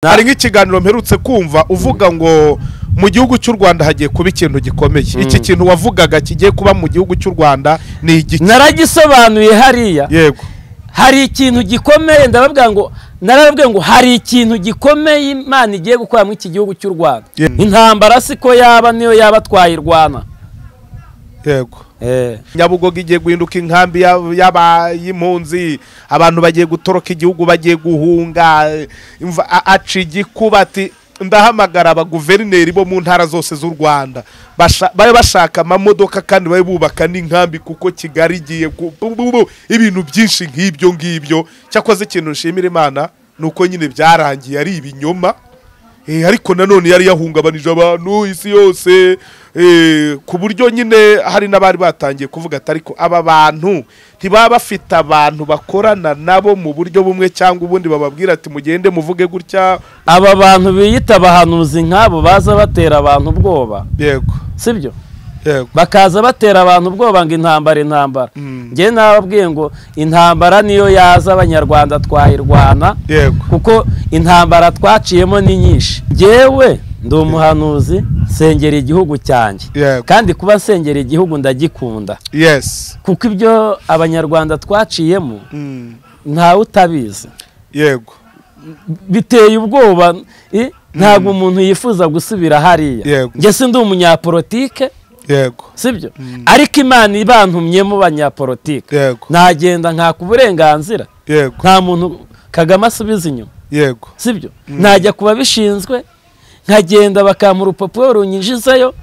hari nk'ikiganiro mperutse kumva uvuga ngo mu gihugu cy'u rwanda hagiye kuba ikintu gikomeye iki kintu wavugaga kigiye kuba mu gihugu cy'u rwanda ni igiki naragisobanuye hariya yego hari ikintu gikomeye ndababwira ngo narababwira ngo hari ikintu gikomeye imana igiye gukora muri iki gihugu cy'u rwanda Ye- intambara siko yaba niyo yaba twayirwana yego Eh. nyabugogo igiye guhinduka inkambi y'ab- y'aba- y'impunzi abantu bagiye gutoroka igihugu bagiye guhunga imva- a- aca igikuba ati ndahamagara abaguverineri bo mu ntara zose z'u rwanda basha- babe bashaka amamodoka kandi babe bubaka n'inkambi kuko kigali igiye ku- bu- bu- bu- ibintu byinshi nk'ibyo ngibyo cyakoze ikintu nshimira imana ni uko nyine byarangiye ari ibinyoma Eh, ariko nanone yari yahungabanije abantu isi yose eh, ku buryo nyine hari n'abari batangiye kuvuga ati ariko aba bantu ntibaba bafite abantu bakorana nabo mu buryo bumwe cyangwa ubundi bababwira ati mugende muvuge gutya aba bantu biyita abahanuzi nk'abo baza batera abantu ubwoba yego sibyo yego bakaza batera abantu ubwoba ngo intambara intambara Mm. njye nababwiye ngo intambara niyo yaza abanyarwanda twayirwana yego kuko intambara twaciyemo ni nyinshi njyewe ndi umuhanuzi nsengera igihugu cyanjye Yego. kandi kuba nsengera igihugu ndagikunda yes kuko ibyo abanyarwanda twaciyemo Mm, ntawe utabizi yego biteye ubwoba i- ntabwo umuntu yifuza gusubira hariya Yego. njye si ndi umunyapolitike yego sibyo ariko imana ibantumyemo banyapolitike yego nagenda nkaka uburenganzira yego nta muntu kagame asubiza inyuma yego sibyo najya ku babishinzwe nkagenda bakampa urupapuro runyinjizayo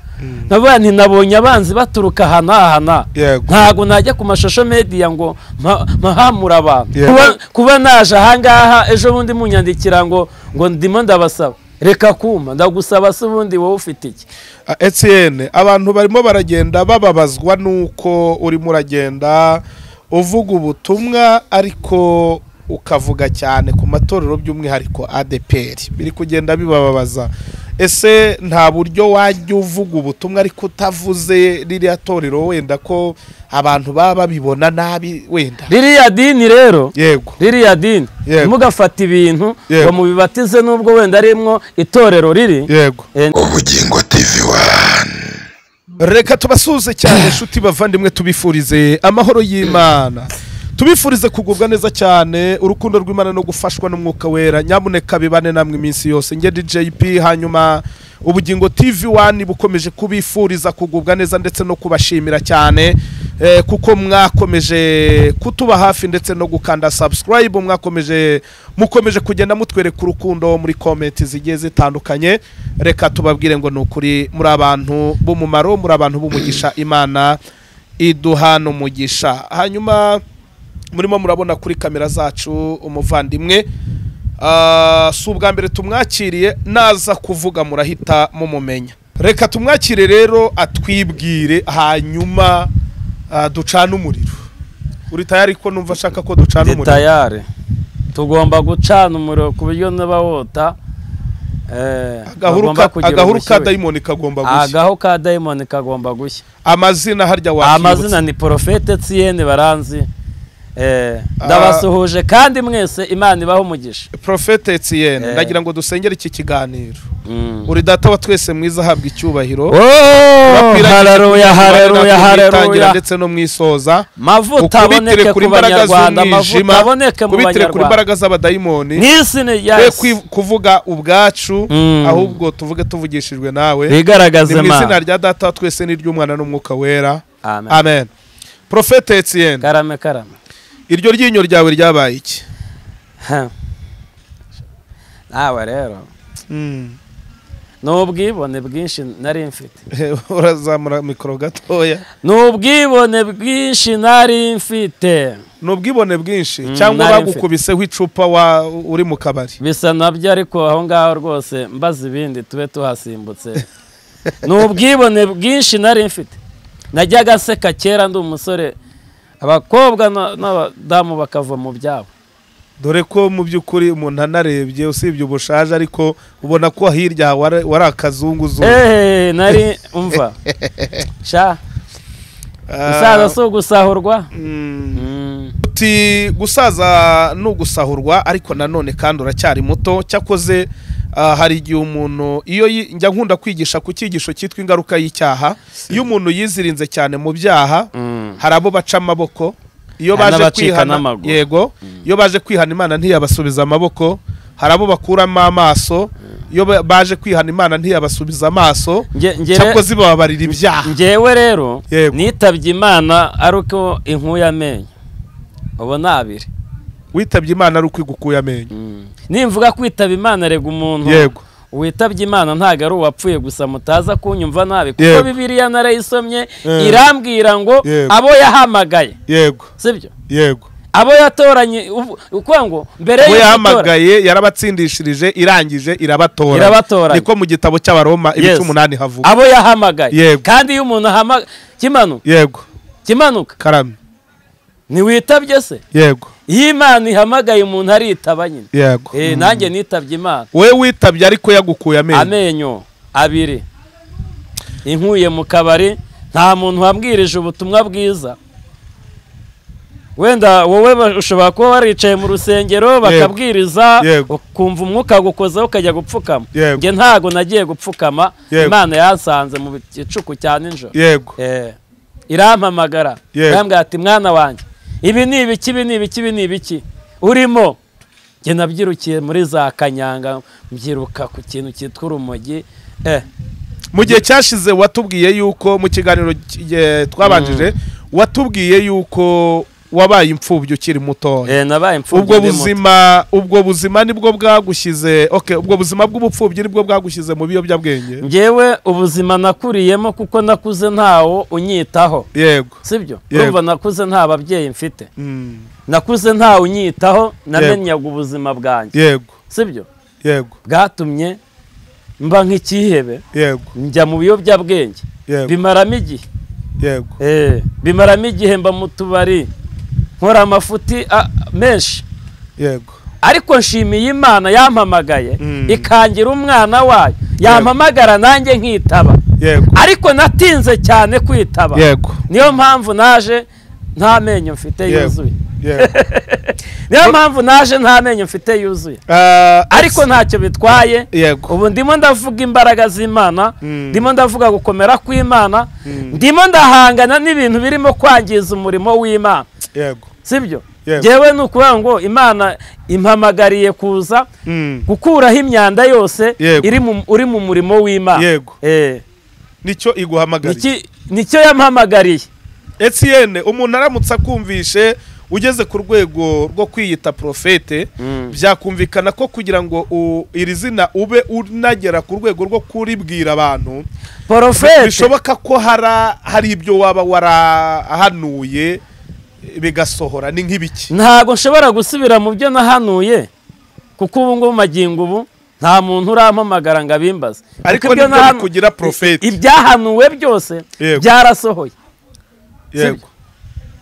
nkavuga nti nabonye abanzi baturuka aha n'aha n'aha Yego. ntabwo najya ku mashusho mediya ngo mpa- mpahamure abantu Yego. Kuba- kuba naje ahangaha ejo bundi munyandikira ngo ngo ndimo ndabasaba reka kumpa ndagusaba se ubundi wowe ufite iki Etienne abantu barimo baragenda bababazwa nuko urimo uragenda uvuga ubutumwa ariko ukavuga cyane ku matorero by'umwihariko ADPR biri kugenda bibababaza ese nta buryo wajya uvuga ubutumwa ariko utavuze ririya torero wenda ko abantu baba babibona nabi wenda ririya dini rero yego ririya dini Yego. ntimugafate ibintu Yego. ngo mubibatize n'ubwo wenda arimwo itorero riri yego Eh, ubugingo tv wani reka tubasuhuze cyane inshuti bavandimwe tubifurize amahoro y'imana tubifurize kugubwa neza cyane urukundo rw'imana no gufashwa n'umwuka wera nyamuneka bibane namwe iminsi yose nge DJP hanyuma ubugingo tv wani bukomeje kubifuriza kugubwa neza ndetse no kubashimira cyane eh, kuko mwakomeje kutuba hafi ndetse no gukanda subscribe mwakomeje mukomeje kugenda mutwereka urukundo muri komenti zigiye zitandukanye reka tubabwire ngo ni ukuri muri abantu b'umumaro muri abantu b'umugisha imana iduha n'umugisha hanyuma murimo murabona kuri kamera zacu umuvandimwe Ah, si ubwa mbere tumwakiriye naza kuvuga murahita mumumenya reka tumwakire rero atwibwire hanyuma ah, ducane umuriro uri tayari ko numva ashaka ko ducana ndi umuriro tayari tugomba gucana umuriro ku buryo niba wota eh, agahuru bagomba ka- kugira agahuru ka ubushyuhe. dayimoni kagomba gushya agahu ka dayimoni kagomba gushya amazina harya amazina wakibutse ni porofete etiyeni baranzi Eh, ndabasuhuje kandi mwese imana ibaho umugisha profete etiyene Eh. ndagira ngo dusengere iki kiganiro Mm. uri data wa twese mwiza ahabwa icyubahiro Tubapfira haleluya icyubahiro, haleluya natwe mu itangira haleluya ndetse no mu isoza mavuta ukubitire aboneke kuri ku imbaraga banyarwanda z'umwijima amavuta aboneke mu kubitire kuri banyarwanda imbaraga z'abadayimoni n'isi ni twe yasi kwi- kuvuga ubwacu Mm. ahubwo tuvuge tuvugishijwe nawe ni bigaragaze mu izina mana rya data wa twese n'iry'umwana n'umwuka wera amen amen profete etienne karame karame iryo ryinyo ryawe ryabaye iki Ha. nawe rero Mm. ni ubwibone bwinshi nari mfite urazamura mikoro gatoya ni ubwibone bwinshi nari mfite ni ubwibone bwinshi Mm, cyangwa nari mfite. bagukubiseho icupa wa uri mu kabari bisa nabyo ariko aho ngaho rwose mbaza ibindi tube tuhasimbutse ni ubwibone bwinshi nari mfite najyaga nseka kera ndi umusore abakobwa na- n'abadamu bakava mu byabo dore ko mu by'ukuri umuntu anarebye usibye ubushaje ariko ubona ko hirya hawe wari- wari akazunguzungu eee nari umva sha Ah, musaza si ugusahurwa mm, Mm. uti ati gusaza ni ugusahurwa ariko nanone kandi uracyari muto cyakoze ah, hari igihe umuntu iyo yi- njya nkunda kwigisha ku cyigisho cyitwa ingaruka y'icyaha iyo umuntu yizirinze cyane mu byaha hari abo baca amaboko iyo Hari baje n'abacika kwihana n'amaguru. yego iyo baje kwihana imana ntiyabasubiza amaboko hari abo bakuramo amaso iyo ba- baje kwihana imana ntiyabasubiza amaso Nge- ngere- cyakoze ibababarira ibyaha njyewe rero Yego. nitabye imana ari uko inkuye amenyo ubu ni abiri witabye imana ari ukwigukuye amenyo nimvuga kwitaba imana rega umuntu Yego. witabye imana ntabwo ari uwapfuye gusa mutaza kunyumva nabi kuko Yego. bibiriya narayisomye Eh. irambwira ngo Yego. abo yahamagaye yego sibyo yego abo yatoranye ubu- ukuvuga ngo mbere we y'uko itora- yahamagaye yarabatsindishirije irangije irabatora Irabatoranya. niko mu gitabo cy'abaroma Yes. ibice umunani havuga abo yahamagaye Yego. kandi iyo umuntu ahamagaye kimanuka yego kimanuka karame ntiwitabye se yego iyo imana ihamagaye umuntu aritaba nyine yego Eh, nanjye nitabye imana we witabye ariko yagukuye amenyo amenyo abiri inkuye mu kabari nta muntu wabwirije ubutumwa bwiza wenda wowe ba- ushobora kuba waricaye mu rusengero bakabwiriza Yego. ukumva umwuka gukozaho ukajya gupfukama Yego. njye ntago nagiye gupfukama Yego. imana yansanze mu gicuku cya nijoro yego Eh, irampamagara Yego. irambwira ati mwana wanjye ibi ni ibiki ibi ni ibiki ibi ni ibiki urimo njye nabyirukiye muri za kanyanga mbyiruka ku kintu cyitwa urumogi eh, mu gihe cyashize watubwiye yuko mu kiganiro ki- eh, twabanjije watubwiye yuko wabaye imfubyi ukiri mutoya eh, nabaye imfubyi ubwo ndi muto. buzima ubwo buzima nibwo bwagushyize okay ubwo buzima bw'ubupfubyi nibwo bwagushyize mu biyobyabwenge njyewe ubuzima nakuriyemo kuko nakuze ntawo unyitaho yego sibyo Yego. urumva nakuze nta babyeyi mfite Mm, nakuze ntawe unyitaho namenyaga ubuzima bwanjye yego sibyo yego bwatumye mba nk'ikihebe yego njya mu biyobyabwenge Yego. bimaramo igihe yego Eh, bimaramo igihe mba mu tubari nkora amafuti ah, menshi yego ariko nshimiye imana yampamagaye Mm. ikangira umwana wayo yampamagara nanjye nkitaba yego ariko natinze cyane kwitaba yego niyo mpamvu naje nta menyo mfite Yego. yuzuye yego niyo mpamvu naje nta menyo mfite yuzuye Ah, ariko ntacyo bitwaye yego ubu ndimo ndavuga imbaraga z'imana Mm. ndimo ndavuga gukomera kw'imana ndimo ndahangana n'ibintu birimo kwangiza umurimo w'imana yego sibyo Yego. yewe ni ukuvuga ngo imana impamagariye kuza Mm, gukuraho imyanda yose Yego. iri mu- uri mu murimo w'imana Yego. Eh, nicyo iguhamagariye niki- nicyo yampamagariye Etienne umuntu aramutse akumvishe ugeze ku rwego rwo kwiyita profete Mm. byakumvikana ko kugira ngo u- iri zina ube unagera ku rwego rwo kuribwira abantu porofete bishoboka ko hara- hari ibyo waba warahanuye bigasohora ni nk'ibiki ntabwo nshobora gusubira mu byo nahanuye kuko ubu ngubu magingo ubu nta muntu urampamagara ngo abimbaze Ariko Kuko ibyo nibyo nahanu- bikugira prophet. i- ibyahanuwe byose Yego. byarasohoye yego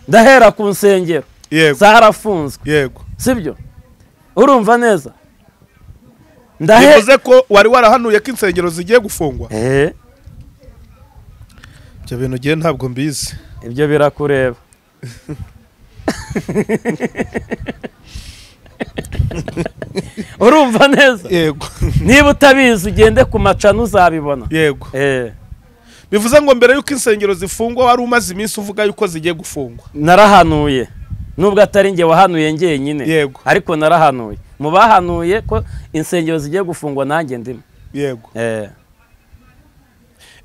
ndahera ku nsengero yego zarafunzwe yego sibyo urumva neza Ndahe- bivuze ko wari warahanuye ko insengero zigiye gufungwa Eh, ibyo bintu ngewe ntabwo mbizi ibyo birakureba urumva neza yego niba utabizi ugende ku macano uzabibona yego Eh, bivuze ngo mbere y'uko insengero zifungwa wari umaze iminsi uvuga yuko zigiye gufungwa narahanuye nubwo atari njye wahanuye njyenyine Yego. ariko narahanuye mu bahanuye ko insengero zigiye gufungwa nanjye ndimo yego Eh,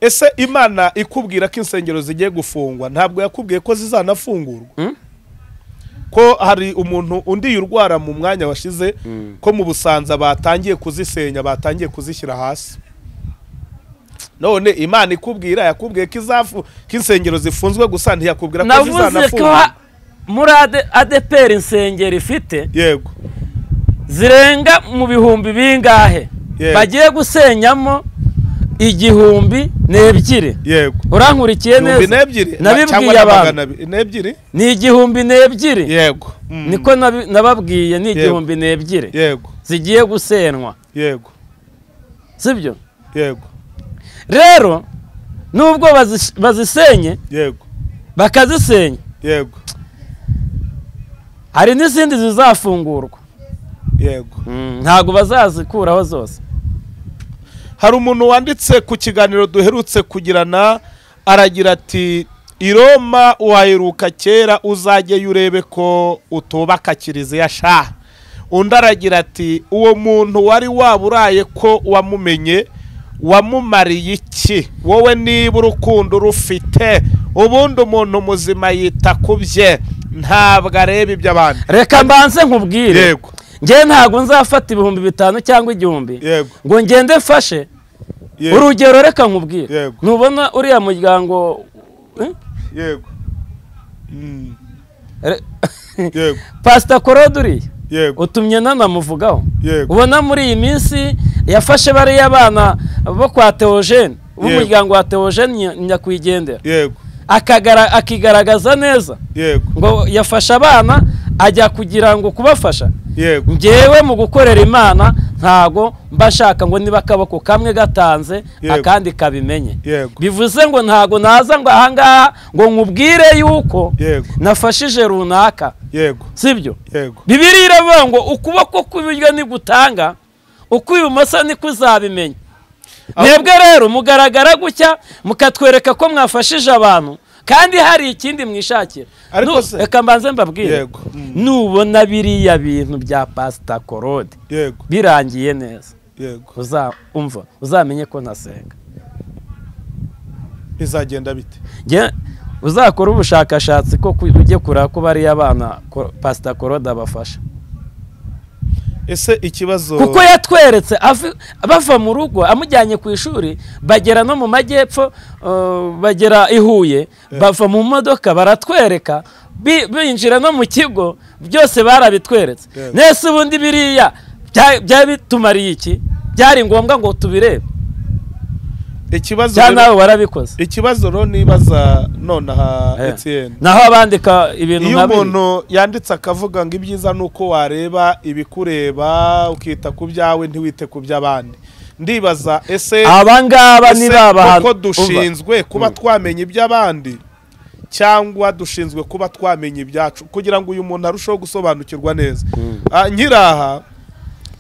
ese imana ikubwira ko insengero zigiye gufungwa ntabwo yakubwiye ko zizanafungurwa Mm. ko hari umuntu undi urwara mu mwanya washize Mm. ko mu busanza batangiye kuzisenya batangiye kuzishyira hasi none imana ikubwira yakubwiye ko izafu ko insengero zifunzwe gusa ntiyakubwira ko navuze ko zizanafungurwa ha- muri Ade- adeperi insengero ifite yego zirenga mu bihumbi bingahe Yego. bagiye gusenyamo igihumbi n'ebyiri yego urankurikiye ibihumbi neza n'ebyiri cyangwa nabibwiye na abantu magana abiri n'ebyiri ni igihumbi n'ebyiri yego Mm. niko nabi- nababwiye ni igihumbi n'ebyiri yego zigiye gusenwa yego sibyo yego rero nubwo bazis- bazisenye yego bakazisenya yego hari n'izindi zizafungurwa yego Mm, ntabwo bazazikuraho zose hari umuntu wanditse ku kiganiro duherutse kugirana aragira ati i roma waheruka kera uzajyeyo urebe ko utubaka kiliziya sha undi aragira ati uwo muntu wari waburaye ko wamumenye wamumariye iki wowe niba urukundo urufite ubundi umuntu muzima yita ku bye ntabwo areba iby'abandi reka mbanze nkubwire yego ngewe ntabwo nzafata ibihumbi bitanu cyangwa igihumbi yego ngo ngende mfashe yego urugero reka nkubwire Yego. ntubona uriya muryango eh? yego Mm, Re- yego pasita korode uriya yego utumye nanamuvugaho yego ubona muri iyi minsi yafashe bariya bana bo kwa teogene b'umuryango wa teogene Nya- nyakwigendera yego akagara- akigaragaza neza yego ngo yafasha abana ajya kugira ngo kubafasha yego ngewe mu gukorera imana ntago mba nshaka ngo niba akaboko kamwe gatanze Yego. akandi kabimenye yego bivuze ngo ntago naza ngo ahangaha ngo nkubwire yuko yego nafashije runaka yego sibyo yego bibiriya iravuga ngo ukuboko kw'iburyo nigutanga ukw'ibumoso niko uzabimenya Aho- mwebwe rero mugaragara gutya mukatwereka ko mwafashije abantu kandi hari ikindi mwishakira Ariko Nu- se- reka mbanze mbabwire Yego. Mm. nubona biriya bintu bya pasita korode yego birangiye neza yego uza- umva uzamenye ko ntasenga bizagenda bite Nge- uzakore ubushakashatsi ko ku- ujye kureba ko bariya bana ko- pasita korode abafasha ese ikibazo kuko yatweretse avi- bava mu rugo amujyanye ku ishuri bagera no mu majyepfo uh, bagera i huye bava mu modoka baratwereka bi- binjira no mu kigo byose barabitweretse Yego. nese ubundi biriya bya- byari bitumariye iki byari ngombwa ngo tubirebe ikibazo cyangwa rero- nawe warabikoze ikibazo rero nibaza nonaha Eh. Etienne naho abandika ibintu iyo nka biriya. umuntu yanditse akavuga ngo ibyiza ni uko wareba ibikureba ukita ku byawe ntiwite ku by'abandi ndibaza ese abangaba ese ni ba bantu koko Umva. dushinzwe kuba twamenya iby'abandi cyangwa dushinzwe kuba twamenya ibyacu kugira ngo uyu muntu arusheho gusobanukirwa neza Ah, nkiraha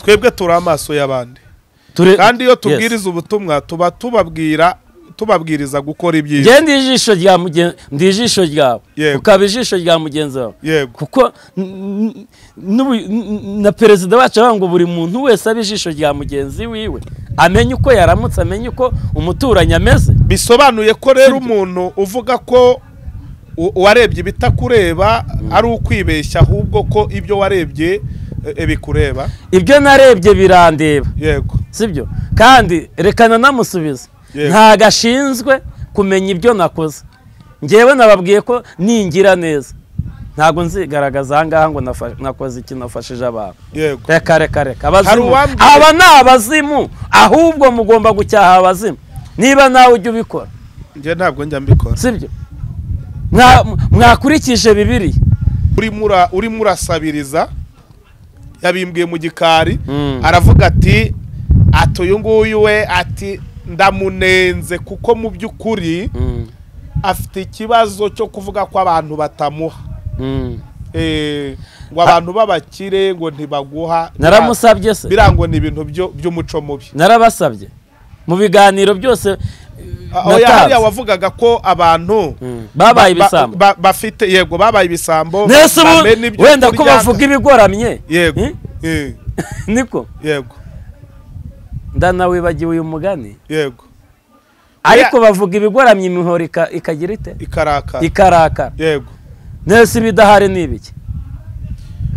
twebwe turi amaso y'abandi Ture- kandi iyo Yes. tubwiriza ubutumwa tuba tubabwira tubabwiriza gukora ibyiza njye ndi ijisho rya mugenzi ndi ijisho ryawe Yego. ukaba ijisho rya mugenzi wawe yego kuko n- n- n'ubu- n- n- na perezida wacu aravuga ngo buri muntu wese abe ijisho rya mugenzi wiwe amenye uko yaramutse amenye uko umuturanyi ameze bisobanuye ko rero umuntu uvuga ko u- uwarebye ibitakureba ari ukwibeshya ahubwo ko ibyo warebye eh, bikureba ibyo narebye birandeba yego sibyo kandi reka nanamusubiza Yego. ntago ashinzwe kumenya ibyo nakoze ngewe nababwiye ko ningira neza ntabwo nzigaragaza ahangaha ngo nafa- nakoze iki nafashije abantu yego reka reka reka Hari abazimu uwambwiye- aba ni abazimu ahubwo mugomba gucyaha abazimu niba nawe ujya ubikora njye ntabwo njya mbikora sibyo Mwa- mwakurikije bibiri urimo ura- urimo urasabiriza yabimbwiye mu gikari Mm. aravuga ati ati uyu nguyu we ati ndamunenze kuko mu by'ukuri afite ikibazo cyo kuvuga ko abantu batamuha Eh, ngo abantu b'abakire ngo ntibaguha naramusabye se birango ni ibintu byo- by'umuco mubi narabasabye mu biganiro byose aho Natanze. hariya wavugaga ko abantu Mm. ba- babaye ba- ibisambo ba- bafite yego babaye ibisambo nese ubu bamena ibyo wenda ko kurya. bavuga ibigoramye yego Eh? Eh, niko yego ndanawibagiwe uyu mugani yego ariko bavuga ibigoramye imihoro ika- ikagira ite ikaraka ikarakara yego nese ibidahari ni ibiki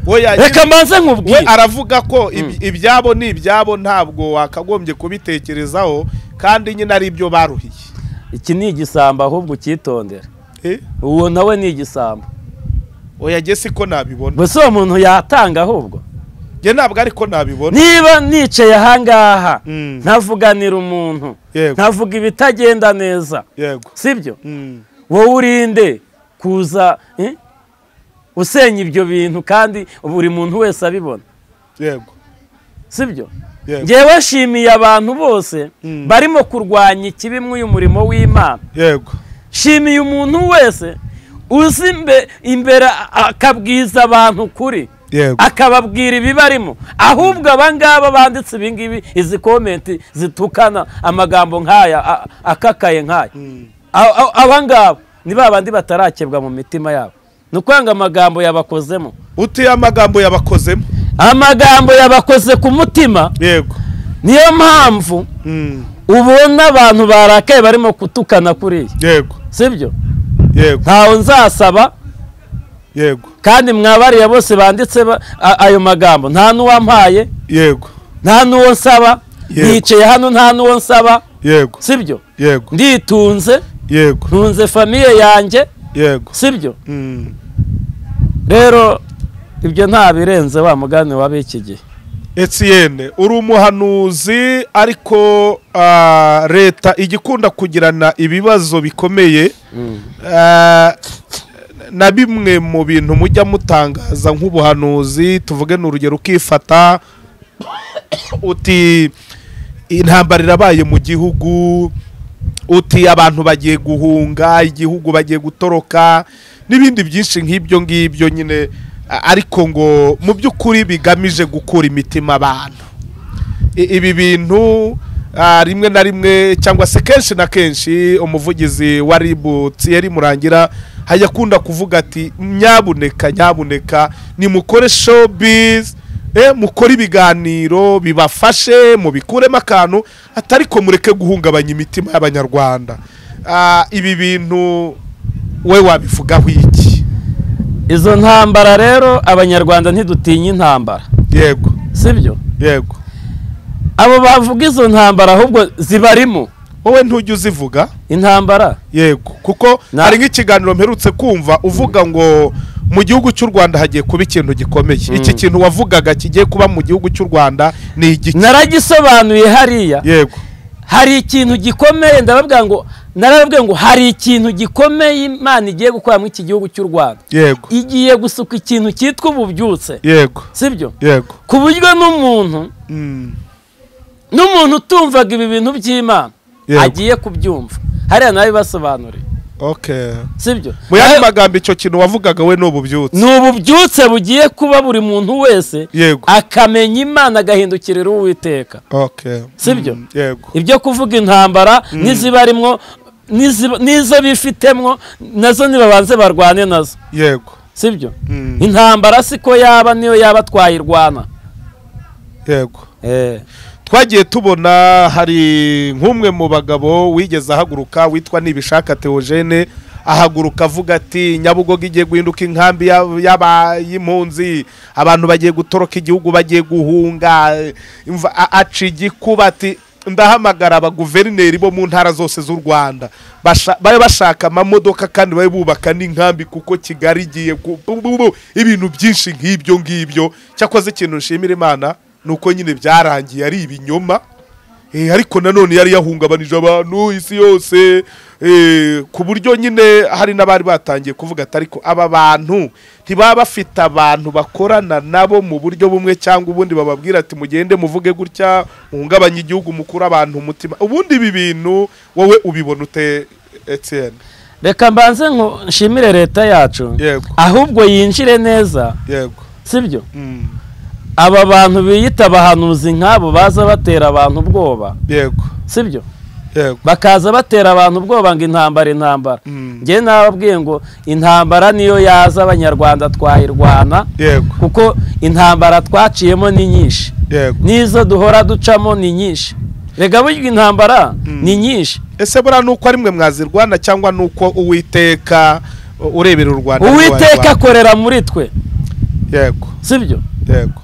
we yagize- reka mbanze we nkubwire aravuga ko iby- ibyabo ni ibyabo ntabwo wakagombye kubitekerezaho kandi nyine ari ibyo baruhiye iki ni igisambo ahubwo ucyitondera Eh? uwo nawe ni igisambo oya jye siko nabibona gusa uwo muntu yatanga ahubwo njye ntabwo ariko nabibona niba nicaye ahangaha Mm. ntavuganira umuntu Yego. ntavuga ibitagenda neza yego sibyo Mm. wowe urinde kuza eh? usenya ibyo bintu kandi buri muntu wese abibona yego sibyo Yego. ngewe nshimiye abantu bose Mm. barimo kurwanya ikibi muri uyu murimo w'imana yego shimiye umuntu wese uzi imbe- imbere a- akabwiza abantu ukuri yego akababwira ibibarimo ahubwo abangaba banditse ibingibi izi komenti zitukana amagambo nk'aya a- akakaye nk'aya A- a- abangaba ni ba bandi batarakebwa mu mitima yabo ni ukuvuga ngo amagambo yabakozemo uti amagambo yabakozemo amagambo yabakoze ku mutima yego niyo mpamvu Mm, ubona abantu barakaye barimo kutukana kuriya yego sibyo yego ntawe nzasaba yego kandi mwabariya bose banditse ba- a- ayo magambo nta n'uwampaye yego nta n'uwo nsaba Yego. nicaye hano nta n'uwo nsaba yego sibyo yego nditunze yego ntunze famiye yanjye yego sibyo Mm, rero ibyo nta birenze wa mugani w'ab'iki gihe Etienne uri umuhanuzi ariko ah, leta igikunda kugirana ibibazo bikomeye Ah, na bimwe mu bintu mujya mutangaza nk'ubuhanuzi tuvuge ni urugero ukifata uti intambara irabaye mu gihugu uti abantu bagiye guhunga igihugu bagiye gutoroka n'ibindi byinshi nk'ibyo ngibyo nyine a- ariko ngo mu by'ukuri bigamije gukura imitima abantu I- ibi bintu ah, rimwe na rimwe cyangwa se kenshi na kenshi umuvugizi wa ribu Thierry Murangira hajya akunda kuvuga ati nyabuneka nyabuneka nimukore showbiz eh, mukore ibiganiro bibafashe mubikuremo akantu atari ko mureke guhungabanya imitima y'abanyarwanda Ah, ibi bintu we wabivugaho iki izo ntambara rero abanyarwanda ntidutinya intambara yego sibyo yego abo bavuga izo ntambara ahubwo zibarimo wowe ntujya uzivuga intambara yego kuko Na- hari nk'ikiganiro mperutse kumva uvuga ngo mu gihugu cy'u rwanda hagiye kuba ikintu gikomeye iki kintu wavugaga kigiye kuba mu gihugu cy'u rwanda ni igiki naragisobanuye hariya yego hari ikintu gikomeye ndababwira ngo narababwira ngo hari ikintu gikomeye imana igiye gukora muri iki gihugu cy'u rwanda yego igiye gusuka ikintu cyitwa ububyutse yego sibyo yego ku buryo n'umuntu Mm, n'umuntu utumvaga ibi bintu by'imana Yego. agiye kubyumva hariya nawe bibasobanuriye okay sibyo mu yandi Nawe- magambo icyo kintu wavugaga we ni ububyutse ni ububyutse bugiye kuba buri muntu wese yego akamenya imana agahindukirira uwiteka okay Sibyo? Mm, yego ibyo kuvuga intambara n'izibarimwo n'izi- n'izo bifitemwo nazo nibabanze barwane nazo yego sibyo Mm, intambara siko yaba niyo yaba twayirwana yego Eh, twagiye tubona hari nk'umwe mu bagabo wigeze ahaguruka witwa nibishaka Theogene ahaguruka avuga ati nyabugogo igiye guhinduka inkambi y'ab- y'aba- y'impunzi abantu bagiye gutoroka igihugu bagiye guhunga Imva- a- aca igikuba ati ndahamagara abaguverineri bo mu ntara zose z'u rwanda Basha- babe bashaka amamodoka kandi babe bubaka n'inkambi kuko kigali igiye ku- bu- bu- bu- ibintu byinshi nk'ibyo ngibyo cyakoze ikintu nshimira imana ni uko nyine byarangiye ari ibinyoma Eh, ariko nanone yari yahungabanije abantu isi yose eh, ku buryo nyine hari n'abari batangiye kuvuga ati ariko aba bantu ntibaba bafite abantu bakorana nabo mu buryo bumwe cyangwa ubundi bababwira ati mugende muvuge gutya muhungabanye igihugu mukura abantu umutima ubundi ibi bintu wowe ubibona ute Etienne reka mbanze nko nshimire leta yacu Yego. ahubwo yinjire neza yego sibyo Mm, aba bantu biyita abahanuzi nk'abo baza batera abantu ubwoba yego sibyo yego bakaza batera abantu ubwoba ngo intambara intambara Mm. njye nababwiye ngo intambara niyo yaza abanyarwanda twayirwana yego kuko intambara twaciyemo ni nyinshi yego n'izo duhora ducamo ni nyinshi rega burya intambara Mm. ni nyinshi ese buriya ni uko ari mwe mwazirwana cyangwa ni uko uwiteka uh, urebera u rwanda ni uwiteka uw'abanyarwanda? akorera muri twe yego sibyo yego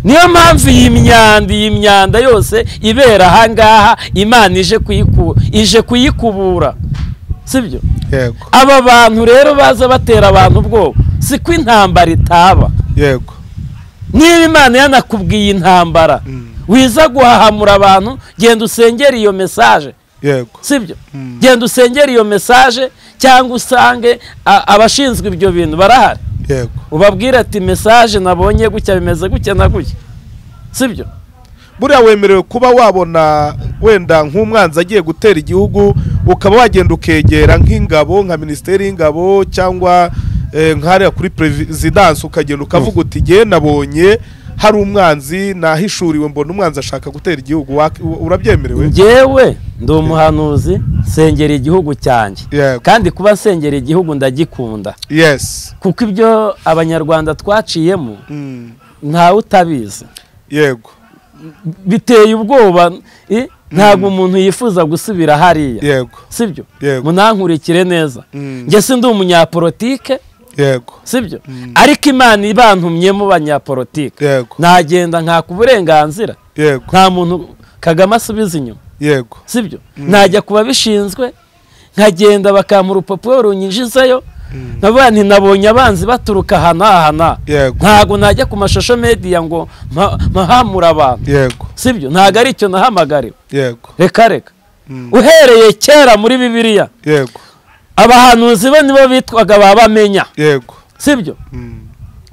niyo mpamvu iyi myanda iyi myanda yose ibera ahangaha imana ije kuyiku ije kuyikubura sibyo yego aba bantu rero baza batera abantu ubwoba siko intambara itaba yego niba imana yanakubwiye intambara Mm. wiza guhahamura abantu genda usengere iyo mesaje yego sibyo Mm. genda usengere iyo mesaje cyangwa usange a- abashinzwe ibyo bintu barahari yego ubabwire ati mesaje nabonye gutya bimeze gutya na gutya sibyo buriya wemerewe kuba wabona wenda nk'umwanzi agiye gutera igihugu ukaba wagenda ukegera nk'ingabo nka minisiteri y'ingabo cyangwa eh, nk'hariya kuri perezidansi ukagenda ukavuga uti ngewe nabonye hari umwanzi nahishuriwe mbona umwanzi ashaka gutera igihugu Wa- u- urabyemerewe njyewe ndi umuhanuzi nsengera igihugu cyanjye Yego. kandi kuba nsengera igihugu ndagikunda yes kuko ibyo abanyarwanda twaciyemo Mm, ntawe utabizi yego biteye ubwoba i- ntabwo umuntu yifuza gusubira hariya yego sibyo Yego. munankurikire neza Mm. njye si ndi umunyapolitike yego sibyo ariko imana ibantumyemo banyapolitike yego nagenda nkaka uburenganzira yego nta muntu kagame asubiza inyuma yego sibyo najya ku babishinzwe nkagenda bakampa urupapuro runyinjizayo nkavuga nti nabonye abanzi baturuka aha n'aha n'aha yego ntabwo najya ku mashusho mediya ngo mpa- mpahamure abantu yego sibyo ntabwo ari icyo nahamagariwe yego reka reka Mm, uhereye kera muri bibiliya yego abahanuzi bo nibo bitwaga ba bamenya yego sibyo Mm,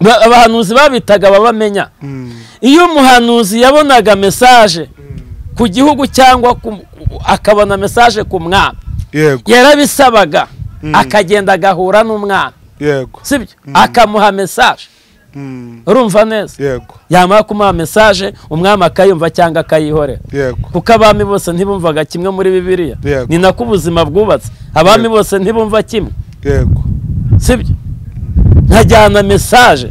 Ba- abahanuzi babitaga ba bamenya mm, iyo umuhanuzi yabonaga mesaje ku gihugu cyangwa ku- akabona mesaje ku mwami yego yarabisabaga akagenda agahura n'umwana yego sibyo akamuha mesaje Mm, urumva neza yego yamara kumuha mesaje umwami akayumva cyangwa akayihorera yego kuko abami bose ntibumvaga kimwe muri bibiliya Yego. ni nako ubuzima bwubatse abami Yego. bose ntibumva kimwe yego sibyo nkajyana mesaje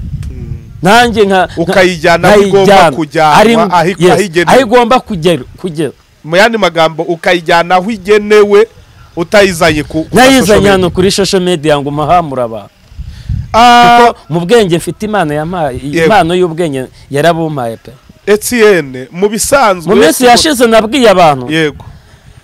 nanjye nka Ukayijyana aho igomba nkayijyana. kujyanwa, Ari- aho ik- yes, aho igenewe. aho igomba kugera kugera mu yandi magambo ukayijyana aho igenewe utayizanye ku ku nayizanye hano mashusho kuri social media ngo umuhamure abantu Ah, kuko mu bwenge mfite imana yampaye iyi Yego. impano y'ubwenge yarabumpaye pe Etienne mu bisanzwe mu minsi yashize nabwiye abantu yego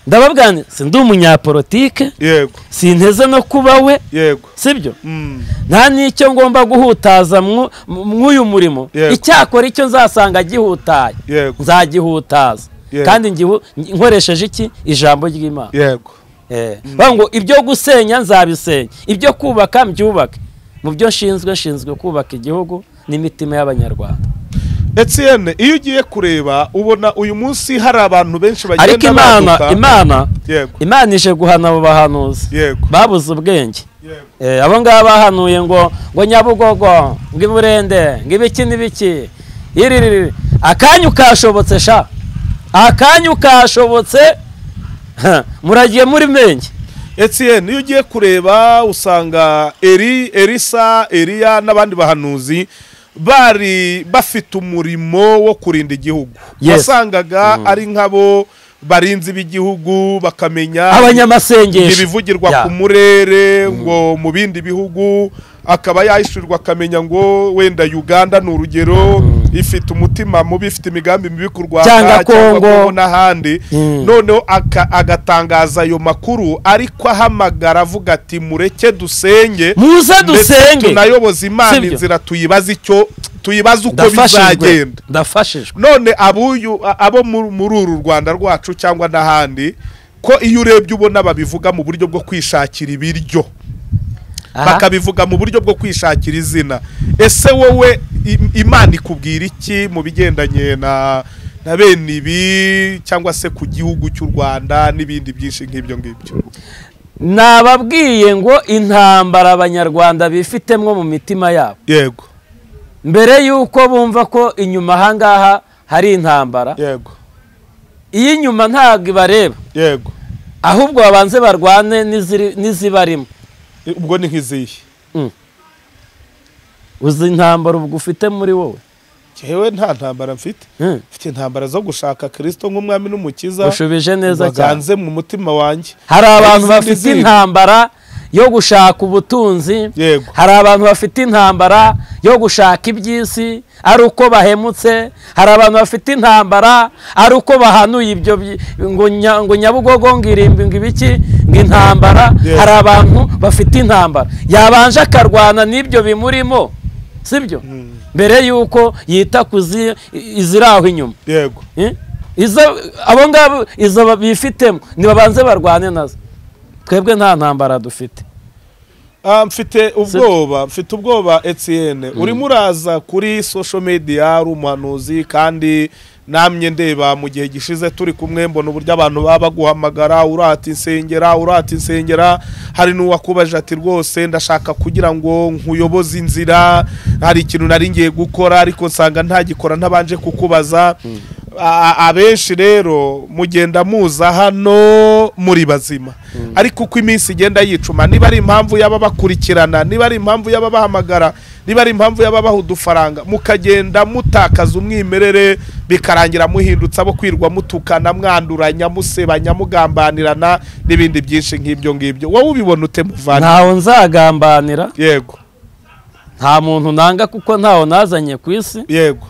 ndababwira nti sindi umunyapolitike yego sinteze no kuba we yego sibyo Mm, nta n'icyo ngomba guhutaza mu- mu- mw'uyu murimo Yego. icyakora icyo nzasanga gihutaye yego nzagihutaza Yego. kandi ngihu- nkoresheje iki ijambo ry'imana yego Eh, bavuga ngo ibyo gusenya nzabisenya ibyo kubaka mbyubake mu byo nshinzwe nshinzwe kubaka igihugu n'imitima y'abanyarwanda Etienne iyo ugiye kureba ubona uyu munsi hari abantu benshi bagenda ariko imana baduka. imana yego imana ije guhana abo bahanuzi yego babuze ubwenge yego Eh, abo ngabo bahanuye ngo ngo nyabugogo ngo iburende ngo ibiki n'ibiki iririri akanyu kashobotse sha akanyu kashobotse Ha, muragiye muri menge Etienne iyo ugiye kureba usanga eri erisa eriya n'abandi bahanuzi bari bafite umurimo wo kurinda igihugu Yes. wasangaga ari nk'abo barinzi b'igihugu bakamenya abanyamasengesho ibivugirwa Ya. ku murere ngo mu bindi bihugu akaba yahishurirwa akamenya ngo wenda uganda ni urugero ifite umutima mubi ifite imigambi mibi ku rwanda Cyangwa Congo. Congo n'ahandi Mm. noneho aka- agatangaza ayo makuru ariko ahamagara avuga ati mureke dusenge muze ndetse dusenge tunayoboze imana Sibyo. inzira tuyibaze icyo tuyibaze uko ndafashijwe bizagenda ndafashijwe none abuyu a- abo mu- muri uru rwanda rwacu cyangwa n'ahandi ko iyo urebye ubona babivuga mu buryo bwo kwishakira ibiryo Aha. bakabivuga mu buryo bwo kwishakira izina ese wowe im- imana ikubwira iki mu bigendanye na na bene ibi cyangwa se ku gihugu cy'u rwanda n'ibindi byinshi nk'ibyo ngibyo nababwiye ngo intambara abanyarwanda bifitemwo mu mitima yabo yego mbere y'uko bumva ko inyuma ahangaha hari intambara yego iyo inyuma ntabwo ibareba yego ahubwo babanze barwane n'iziri- n'izibarimo I- ubwo ni nk'izihe uzi intambara ubwo ufite muri wowe yewe nta ntambara mfite Hmm. mfite intambara zo gushaka kirisito nk'umwami n'umukiza ushubije neza cyane baganze mu mutima wanjye hari abantu Izindi bafite zindi. intambara yo gushaka ubutunzi Yego. hari abantu bafite intambara yo gushaka iby'isi ari uko bahemutse hari abantu bafite intambara ari uko bahanuye ibyo byi- ngo nya- ngo nyabugogo ngo irimbi ngo ibiki ngo intambara Yego. hari abantu bafite intambara yabanje akarwana n'ibyo bimurimo sibyo mbere y'uko yita ku zi- iziri aho inyuma yego Eh? izo abo ngabo izo ba- bifitemo nibabanze barwane nazo twebwe nta ntambara dufite Ah, mfite ubwoba mfite ubwoba Etienne urimo uraza kuri social media ari umuhanuzi kandi namwe ndeba mu gihe gishize turi kumwe mbona uburyo abantu baba baguhamagara urata insengera urata insengera hari n'uwakubaje ati rwose ndashaka kugira ngo nkuyoboze inzira hari ikintu nari ngiye gukora ariko nsanga ntagikora ntabanje kukubaza A- a- abenshi rero mugenda muza hano muri bazima ariko uko iminsi igenda yicuma niba ari impamvu yaba bakurikirana niba ari impamvu yaba bahamagara niba ari impamvu yaba baha udufaranga mukagenda mutakaza umwimerere bikarangira muhindutse abo kwirwa mutukana mwanduranya musebanya mugambanirana n'ibindi byinshi nk'ibyo ngibyo wowe ubibona ute muvana ntawe nzagambanira yego nta muntu nanga kuko ntawe nazanye ku isi yego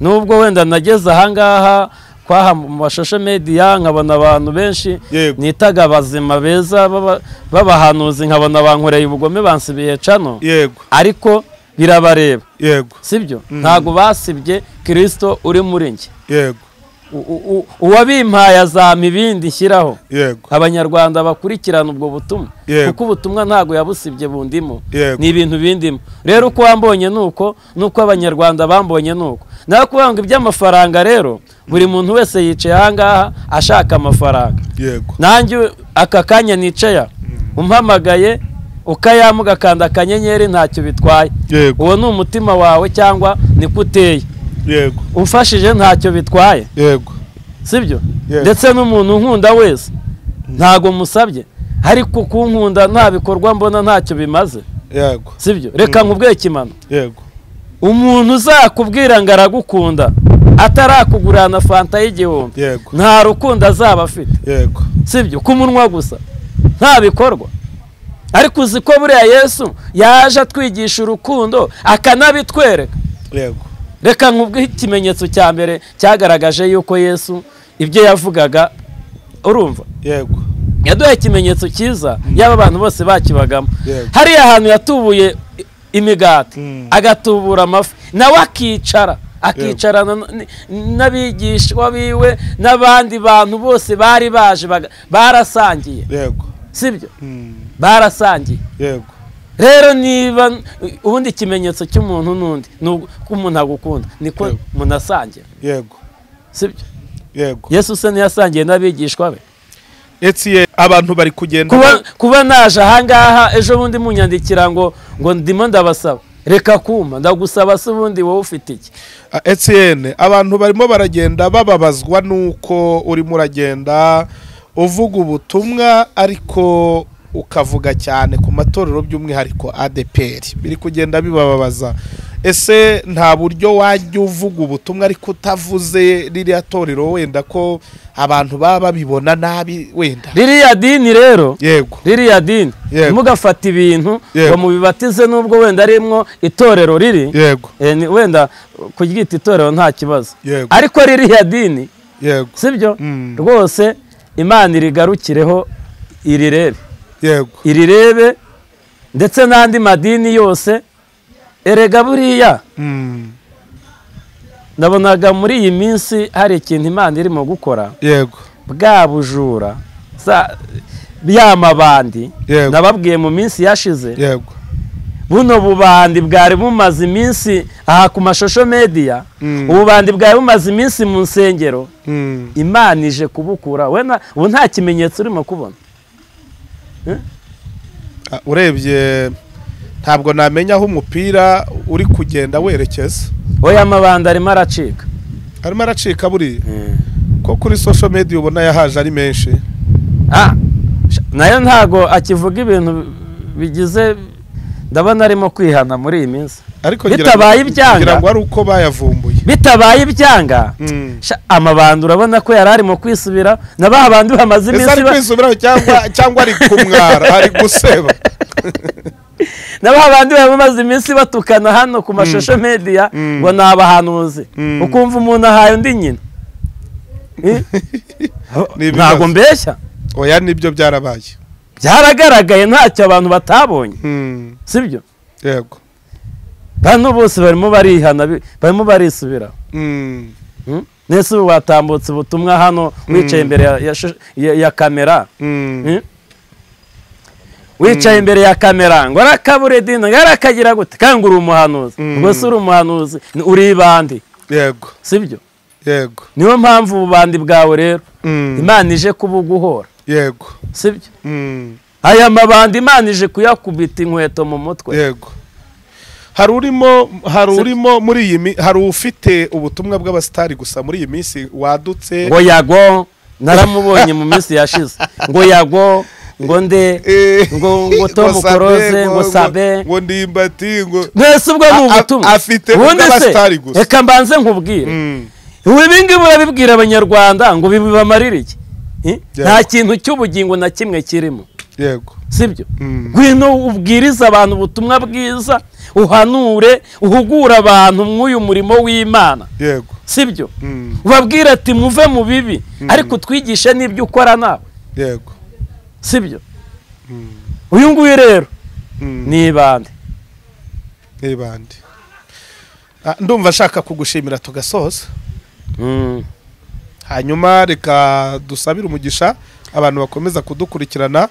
nubwo wenda nageze ahangaha kwaha mu mashashe mediya nkabona abantu benshi Yego. nitaga abazima beza b'aba- b'abahanuzi nkabona bankoreye ubugome bansibiye cano yego ariko birabareba yego sibyo ntabwo basibye kirisito uri muri njye yego U- u- u- uwabimpaye azampa ibindi nshyiraho yego abanyarwanda bakurikirana ubwo butumwa Yego. kuko ubutumwa ntabwo yabusibye bundimo Yego. ni ibintu bindimo rero uko wambonye ni uko n'uko abanyarwanda bambonye ni uko nawe kuvuga ngo iby'amafaranga rero buri muntu wese yicaye ahangaha ashaka amafaranga yego nanjye aka kanya nicaye umpamagaye ukayamuga akanda akanyenyeri ntacyo bitwaye yego uwo ni umutima wawe cyangwa niko uteye yego umfashije ntacyo bitwaye yego sibyo Yes. ndetse n'umuntu unkunda wese ntago musabye ariko kunkunda nta bikorwa mbona ntacyo bimaze yego sibyo reka nkubwiye ikimano yego umuntu uzakubwira ngo aragukunda atarakugurana fanta y'igihumbi yego nta rukundo azaba afite yego sibyo ku munwa gusa nta bikorwa ariko uzi ko buriya yesu yaje atwigisha urukundo akanabitwereka yego reka nkubwo ikimenyetso cya mbere cyagaragaje yuko yesu ibyo yavugaga urumva yego yaduhaye ikimenyetso cyiza yaba abantu bose bakibagamo Yego. hariya hantu yatubuye i- imigati Mm. agatubura amafi nawe akicara akicarana n- n- n'abigishwa biwe n'abandi bantu bose bari baje baga- barasangiye yego sibyo Mm, barasangiye yego rero niba ubundi ikimenyetso cy'umuntu n'undi ni uko umuntu agukunda niko Yego. munasangira yego sibyo yego yesu se ntiyasangiye n'abigishwa be etiye abantu bari kugenda kuba, kuba naje ahangaha ejo bundi munyandikira ngo ngo ndimo ndabasaba reka kumpa ndagusaba se ubundi wowe ufite iki Ah, Etienne abantu barimo baragenda bababazwa nuko urimo uragenda uvuga ubutumwa ariko ukavuga cyane ku matorero by'umwihariko ADPR biri kugenda bibababaza ese nta buryo wajya uvuga ubutumwa ariko utavuze ririya torero wenda ko abantu baba babibona nabi wenda ririya dini rero yego ririya dini Yego. ntimugafate ibintu Yego. ngo mubibatize nubwo wenda rimwo itorero riri yego Eh, ni- wenda kuryita itorero nta kibazo Yego. ariko ririya dini yego sibyo Mm. rwose imana irigarukireho irirebe yego irirebe ndetse n'andi madini yose erega buriya Mm, nabonaga muri iyi minsi hari ikintu imana irimo gukora yego bwa bujura za- ya mabandi Yego. nababwiye mu minsi yashize yego buno bubandi bwari bumaze iminsi aha ku mashusho mediya Mm. ububandi bwari bumaze iminsi mu nsengero Mm, imana ije kubukura we na- ubu nta kimenyetso urimo kubona ah, urebye ntabwo namenya aho umupira uri kugenda werekeza oya amabandi arimo aracika arimo aracika buriya ko kuri social media ubona yahaje ari menshi Ah, sha- nayo ntago akivuga ibintu bigize ndabona arimo kwihana muri iyi minsi ariko Bitabaye ibyanga. ngira ngo ari uko bayavumbuye bitabaye ibyanga Mm. sha, amabandi urabona ko yari arimo kwisubira na ba bandi bamaze ese iminsi ari ba- kwisubiraho cyangwa cyangwa ari kumwara ari guseba na ba bandi bamaze iminsi batukana hano ku mashusho media Mm. ngo ni abahanuzi Mm. ukumva umuntu ahaye undi nyina Eh? Ni ibibazo. ntago mbeshya oya nibyo byarabaye byaragaragaye ntacyo abantu batabonye Mm, sibyo yego bano bose barimo barihana bi- barimo barisubiraho Mm, Mm? Nese ubu watambutse ubutumwa hano wicaye imbere ya, ya, shu- ya, ya kamera mm, Mm? wicaye imbere ya kamera ngo arakabure dini ngo arakagira gute kandi ngo uri umuhanuzi Mm. ubwo se uri umuhanuzi ni- uri ibandi yego sibyo yego niyo mpamvu ububandi bwawe rero Mm, imana ije kubuguhora yego sibyo Mm, aya mabandi imana ije kuyakubita inkweto mu mutwe yego hari urimo hari urimo muri iyi mi- hari ufite ubutumwa bw'abasitari gusa muri iyi minsi wadutse ngo yago naramubonye mu minsi yashize ngo yago ngo nde Eh, ngo- ngo Tom Sabe, Close, ngo Sabe. ngo ndimbati ngo mwese ubwo ni A- a- ubutumwa afite ubundi ubw'abasitari se gusa. reka mbanze nkubwire Mm, ibingibi urabibwira abanyarwanda ngo bibamarire iki Eh? nta Yego. kintu cy'ubugingo na kimwe kirimo yego sibyo Mm. ngwino ubwirize abantu ubutumwa bwiza uhanure uhugure abantu mw'uyu murimo w'imana yego sibyo Mm, ubabwire ati muve mu bibi ariko utwigishe n'ibyo ukora nawe yego sibyo uyu nguyu rero Mm, ni ibande ni bande Ah, ndumva nshaka kugushimira tugasoza hanyuma reka dusabire umugisha abantu bakomeza kudukurikirana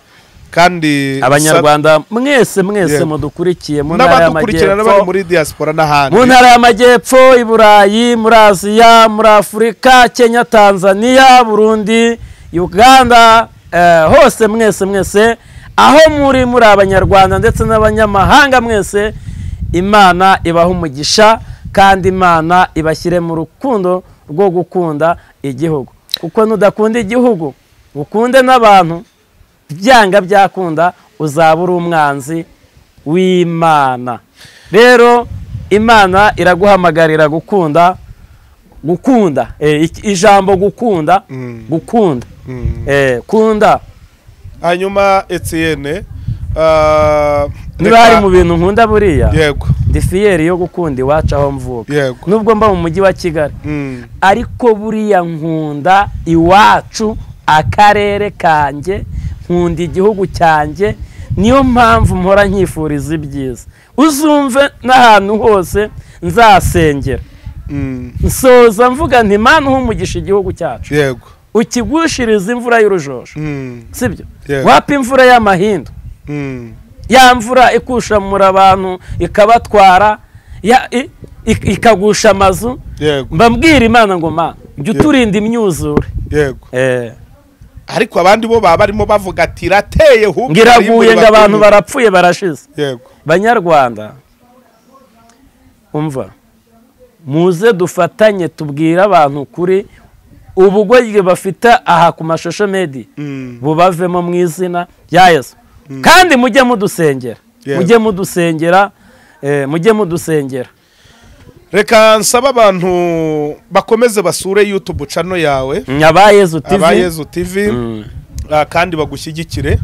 kandi abanyarwanda mwese mwese Yego. mudukurikiye mu ntara n'abadukurikirana bari y'amajyepfo muri diaspora n'ahandi mu ntara y'amajyepfo i burayi muri aziya muri afurika kenya tanzania burundi uganda eh, hose mwese mwese aho muri muri abanyarwanda ndetse n'abanyamahanga mwese imana ibaha umugisha kandi imana ibashyire mu rukundo rwo gukunda igihugu kuko nudakunda igihugu ukunde n'abantu byanga byakunda uzaba uri umwanzi w'imana rero imana iraguhamagarira gukunda gukunda eh, ik- ijambo gukunda Mm. gukunda Mm. eh, kunda hanyuma etienne ah, niba reka- hari mu bintu nkunda buriya yego ndi fiyeri yo gukunda iwacu aho mvuka yego nubwo mba mu mujyi wa kigali Mm, ariko buriya nkunda iwacu akarere kanjye nkunda igihugu cyanjye niyo mpamvu mpora nkifuriza ibyiza uzumve n'ahantu hose nzasengera mm, nsoza mvuga nti mana uha umugisha igihugu cyacu yego ukigushirize imvura y'urujojo Mm, sibyo Yego. wapa imvura y'amahindu mm, ya mvura ikushamura abantu ikabatwara ya- i- ik- ikagusha amazu yego mbabwira imana ngo ma jya Yego. uturinda imyuzure yego Eh, ariko abandi bo baba barimo bavuga ati rateye hubu ngo iraguye ngo abantu barapfuye barashize yego banyarwanda umva muze dufatanye tubwire abantu kuri ubugoryi bafite aha ku mashusho medi Mm, bubavemo mu izina rya yesu kandi mujye mudusengera Yego. mujye mudusengera eh, mujye mudusengera reka nsabe abantu bakomeze basure youtube channel yawe aba yezu aba tv yezu tv Mm. ah, kandi bagushyigikire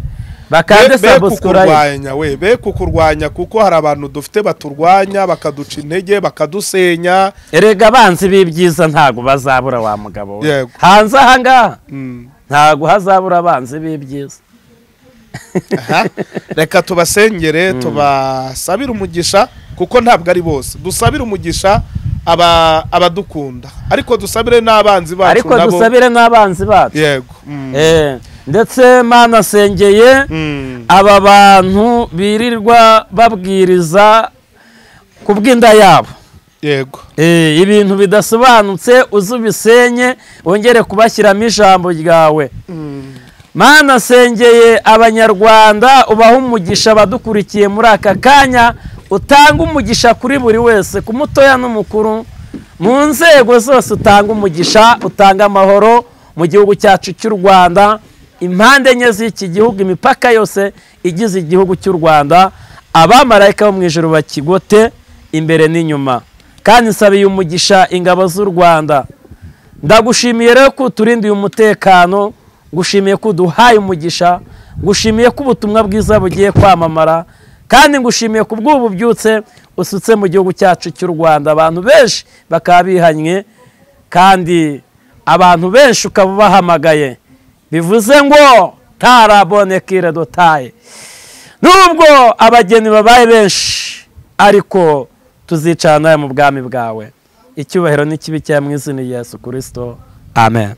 bakande Be- be sabusikurayibu kukurwanya we be kukurwanya kuko hari abantu dufite baturwanya bakaduca intege bakadusenya erega abanzi b'ibyiza ntabwo bazabura wa mugabo we Yego. hanze ahangaha Mm. ntabwo hazabura abanzi b'ibyiza Aha. reka tubasengere tubasabire umugisha kuko ntabwo ari bose dusabire umugisha aba- abadukunda ariko dusabire n'abanzi bacu ariko nabo. dusabire n'abanzi bacu yego Mm. Eh, ndetse mana asengeye Mm. aba bantu birirwa babwiriza ku bw'inda yabo yego Eh, ibintu bidasobanutse uze ubisenye wongere kubashyiramo ijambo ryawe mana asengeye abanyarwanda ubaha umugisha abadukurikiye muri aka kanya utanga umugisha kuri buri wese ku mutoya n'umukuru mu nzego zose utanga umugisha utanga amahoro mu gihugu cyacu cy'u rwanda impande enye z'iki gihugu imipaka yose igize igihugu cy'u rwanda abamarayika bo mu ijoro bakigote imbere n'inyuma kandi nsabiye umugisha ingabo z'u rwanda ndagushimiye rero ko uturindiye umutekano ngushimiye ko uduhaye umugisha ngushimiye ko ubutumwa bwiza bugiye kwamamara kandi ngushimiye ku bw'ubu byutse usutse mu gihugu cyacu cy'u rwanda abantu benshi bakaba bihanye kandi abantu benshi ukaba ubahamagaye bivuze ngo tarabonekire dotaye nubwo abageni babaye benshi ariko tuzicara nawe mu bwami bwawe icyubahiro n'ikibi cya mu izina rya yesu kirisito amen